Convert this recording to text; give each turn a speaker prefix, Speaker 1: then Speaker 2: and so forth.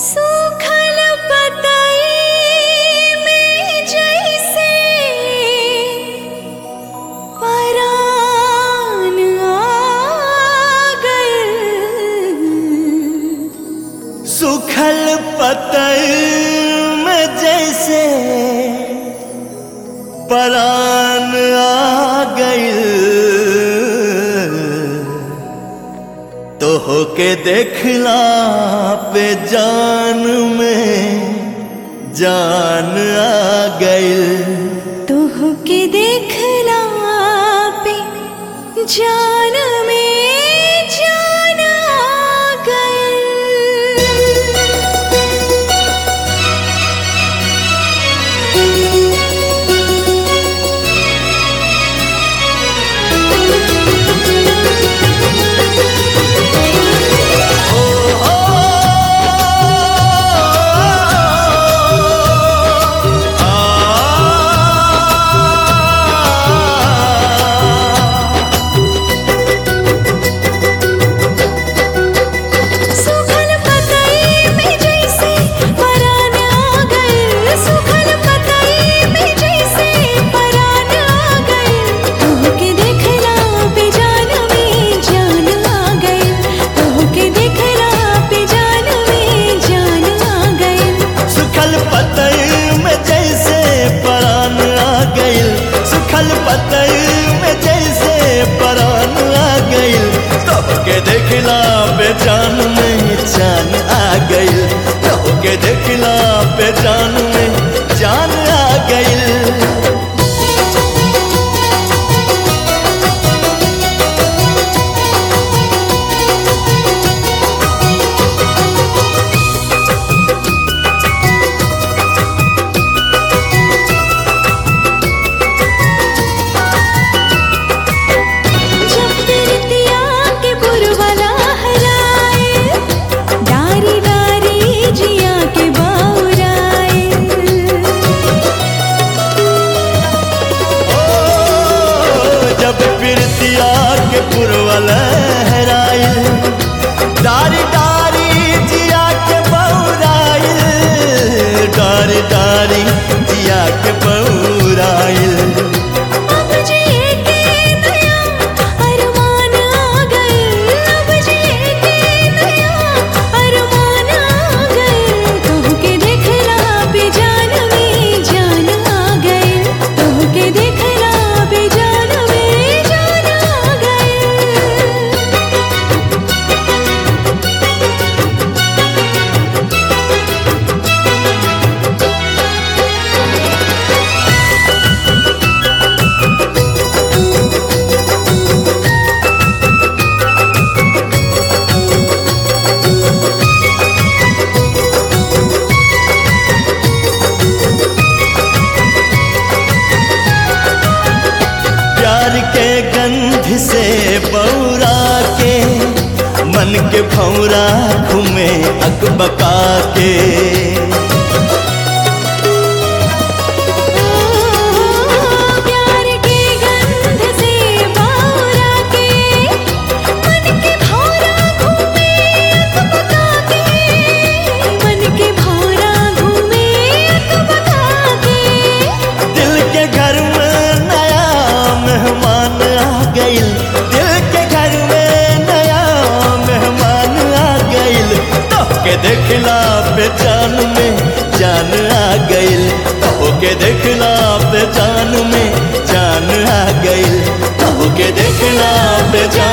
Speaker 1: सूखल पतई में जैसे परान आ गइल
Speaker 2: सूखल पतल में जैसे परान आ गइल तो होके देखला पे जान में जान आ गइल
Speaker 1: तोहके देखला पे जान में जान आ गइल सूखल पतई में जैसे परान आ गइल सूखल पतई में जैसे परान आ गइल तोहके देखला पे जान में जान आ गइल तोहके देखला पे जान में जान आ गइल
Speaker 2: सुखल पतई में जैसे परान आ गइल सुखल पतई में जैसे परान आ गइल तोहके देखला पे जान में जान आ गइल तोहके देखला पे जान में जान आ गइल
Speaker 1: जब तिरतिया के पुरवला हराए डारी डारी जिया के बाउराए
Speaker 2: ओ जब पिरतिया के पुरवा लहराइल डारी डारी जिया के बौराइल डारी डारी जिया के बौराइल
Speaker 1: अब जिए के नया अरमान आ गए अब जिए के नया अरमान आ गए तोहके देखला पे जान में जान आ गए तोहके देखला पे जान में जान आ गए
Speaker 2: प्यार के गंध से बौरा के मन के भौरा घूमे अकबका के
Speaker 1: प्यार के गंध से बावरा के मन के भौरा घूमे अकबका के मन के भौरा घूमे अकबका के
Speaker 2: दिल के घर में नया मेहमान आ गइल दिल के घर में नया मेहमान आ गइल तो के देखला पे जान में जान आ गइल तो के देखला पे जान में जान आ गइल तो के देखला पे जान